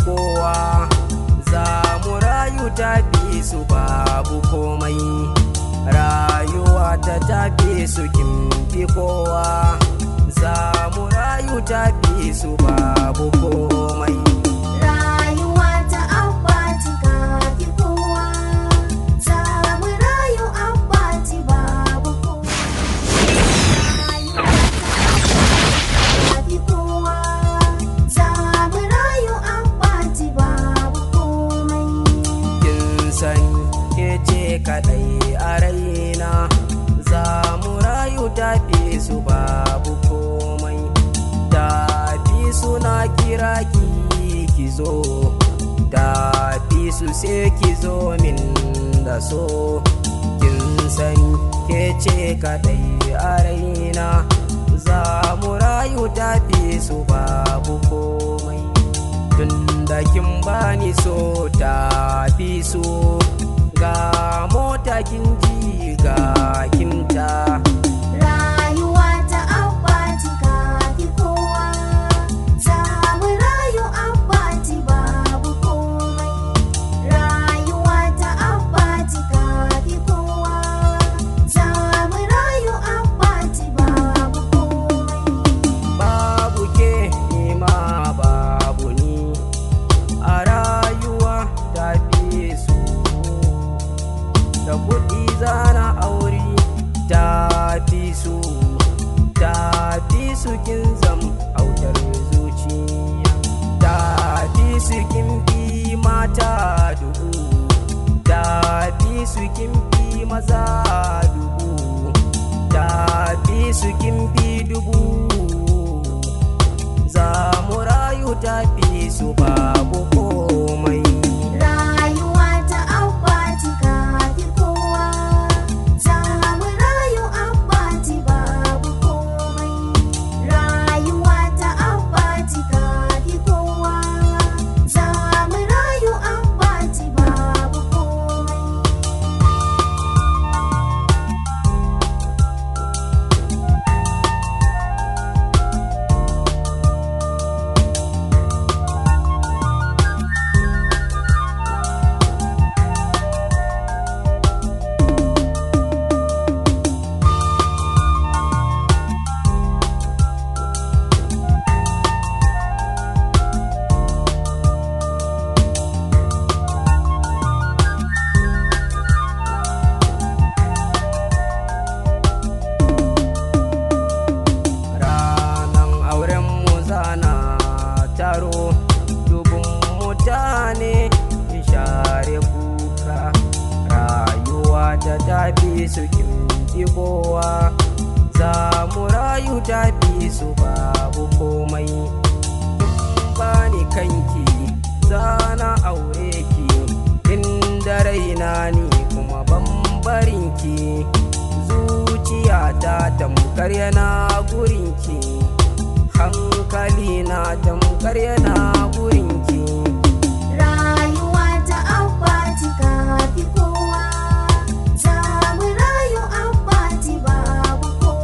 kowa za mu rayu tafi su babu komai rayuwa ta tafi su kimfi kowa za mu rayu tafi su babu komai Rayuwa ta abbati kafi kowa, za mu rayu abbati babu kowa. Rayuwa ta kafi kowa, za mu rayu abbati babu komai. kin sani ke ce kadai a raina za mu rayu tafi su babu komai tafi suna kira ki ki zo tafi su sai ki zo min da so kin sani ke ce kadai a raina za mu rayu tafi su babu komai tun da kin bani so tafi so ga mota kin ji ga kinta Rayuwa ta abbati kafi kowa, za mu rayu abbati babu komai. Rayuwa ta abbati kafi kowa, za mu rayu abbati babu komai. babu ke nima babu ni a rayuwa tafi su da kuɗi zana aure tafi su tafi su kin zam autar zuciya tafi su kin fi mata dubu tafi su kin fi maza dubu tafi su kin fi dubu za mu rayu tafi su babu komai Rayuwa ta abbati kafi kowa, za mu rayu abbati babu komai. Rayuwa ta abbati kafi kowa, za mu rayu abbati babu komai. ranan auren mu zana taro dubun mutane in share kuka rayuwa ta tafi su kimfi kowa za mu rayu tafi su babu komai kin bani kanki zana aure ki inda raina ni kuma bambarinki zuciyata tamkar yana gurinki hankali na tamkar yana gurinki